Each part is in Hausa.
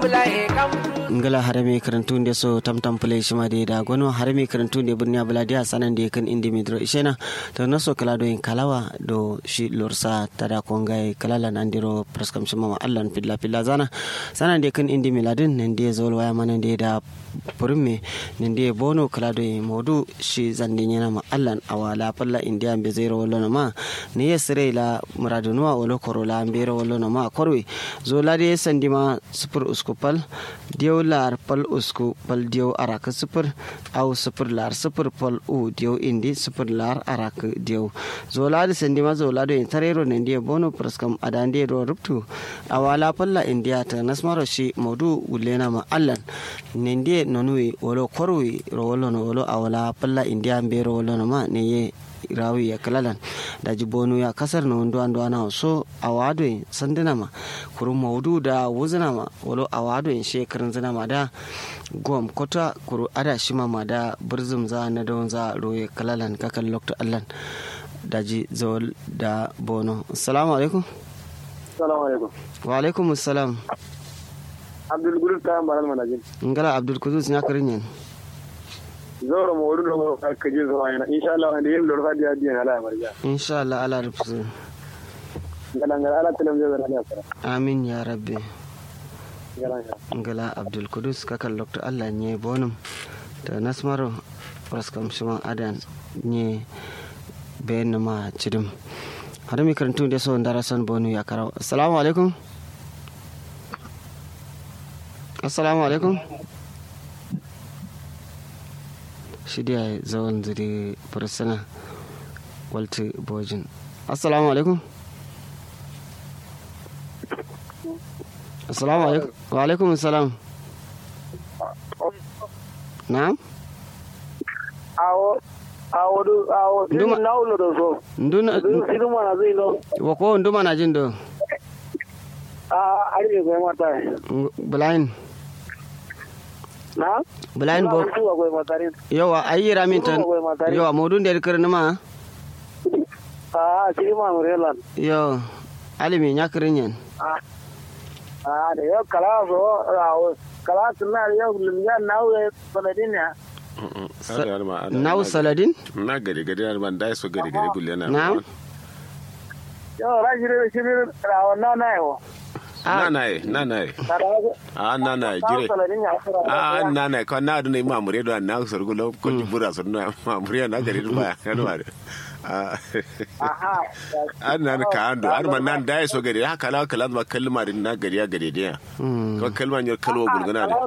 ngala harame karantu nde so tamtam play shima de da gono harame karantu nde burni abula dia sanan de kan indi midro ishena to naso kala do en kalawa do shi lorsa tada kongai kalala nandiro praskam shima ma allan pilla pilla zana sanan de kan indi miladin nan de zol waya manan de da purme nan de bono kala do en modu shi zande nyana ma allan awala palla india be zero wala ma ne yesre la muradunuwa wala korola ambero wala ma korwe zola de sandima super uskupal diyo lar pal usku pal diyo arak super au super lar super pal u diyo indi super lar arak diyo zola de sandima zola de tarero ne diyo bono praskam adande ro ruptu awala palla india ta nasmaro shi modu gulena ma allan ne ndiye nonui wolo korwi ro wolo no wolo awala palla india mbero wolo no ma ne ye rawi ya kalalan daji bonu ya kasar na wando ando ana so awado sandina ma kuru maudu da wuzina ma walo awado in shekarun zina ma da gom kota kuru ada shima ma da burzum za na don za roye kalalan kakan lokta allan daji zawal da bono assalamu alaikum assalamu alaikum wa alaikum assalam abdul gudus ta baral manajin ngala abdul kudus ya karin yan zoro mo wurin mo ka ji zuwa yana insha Allah wanda yin lorfa da diyan ala marja insha Allah ala rufu ngala ngala ala tilam je zara ne amin ya rabbi ngala ngala ngala abdul kudus kakan lokta Allah nye bonum da nasmaro raskam shima adan nye bayan ma cidim har mi karantu da so ndara son bonu ya karaw assalamu alaikum assalamu alaikum shirya zawon zuri fursuna walter bojin assalamu alaikum assalamu alaikum wa alaikum assalam na'am awo awo du awo Nduma- din naulo do so nduna sidu mana zai no wa ko nduma na jin do a ari ko mata blind na blind bo ko ko mata rin yawa ayi ramin tan Nduma ko mata rin yawa modun da kirni ma a shi ma murelan yo alimi nya kirin yan a a da yo kala so awo kala tunna yo lumya nawe baladin ya naw saladin na gari gari na ban dai so gari gari gulle na Na'am. yo rajire shi rawo na na yo na na ye na na ye kada a na na ye jire a na na ye ko na dun ma mure do na so gulo ko jibura so na ma mure na gari ba ya no are aha an nan ka ando an man nan dai so gari haka la kala ma kalma din na gari ya gari dia ko kalma nyar kalwa gulguna da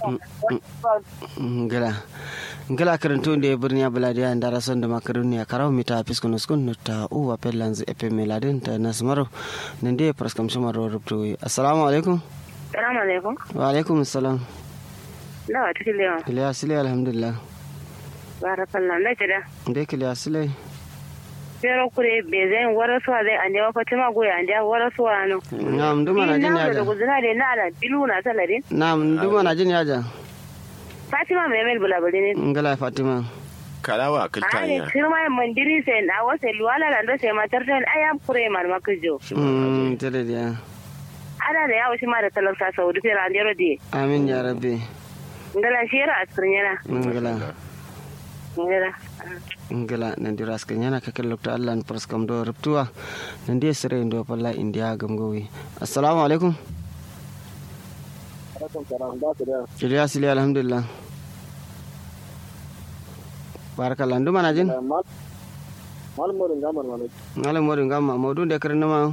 ngala ngala karanto nde birni abuladiya ndara son da makaruni ya karaw mita fiskun uskun ta uwa pellanz epe meladin ta nasmaro nende praskam shumaro rubtu assalamu alaikum Salamu alaikum. wa alaikum assalam Nawa ta lewa. kiliya sile alhamdulillah Barakallah. Na jira. nde kiliya sile Pero kure be zai wara suwa zai anje wa fatima goya anje wara suwa no. nam nduma na jin Ina da yaja guzuna da na da bilu na saladin. nam nduma na jin yaja Fatima mai mel bulabuli ne. ngala fatima kalawa Ai kiltanya kirma mandiri sai na wasa luwala da ndo sai matar ta ayam kure mar makijo. mm tere dia Ana da yawo shi ma da talauta saudi fera anje rodi. amin ya rabbi Ngala shira askirin yana. ngala Ngala. ngala nandi raskan yana kakel lokta allah praskam do rubtuwa nandi sere ndo palla india gamgowi assalamu alaikum kiliya sile alhamdulillah barakallah nduma na jin malmorin gamar mana ngala modin gamma modun de kirna ma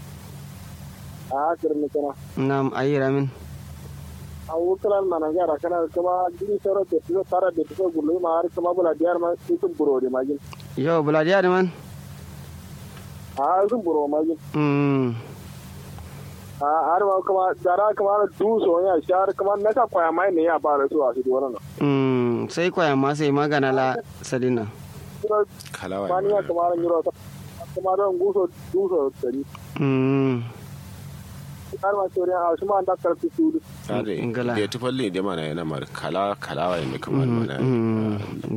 a kirin kana nam ayi ramin a wukalan mana gara kana kuma jini soro da su tara da su gulu ma har kuma bula diyar ma su buro da magin yo buladiya de man a sun buro magin mm a har ma kuma dara kuma du so ya shar kuma na ka kwaya mai ne ya fara su a su wannan mm sai kwaya ma sai magana la sadina kalawa bani ya kuma ran yiro kuma ran guso duso tari mm har ma sore a su ma da karfi su ade Ngala. da tufalle da mana yana mar kala kalawa ne kamar mana mm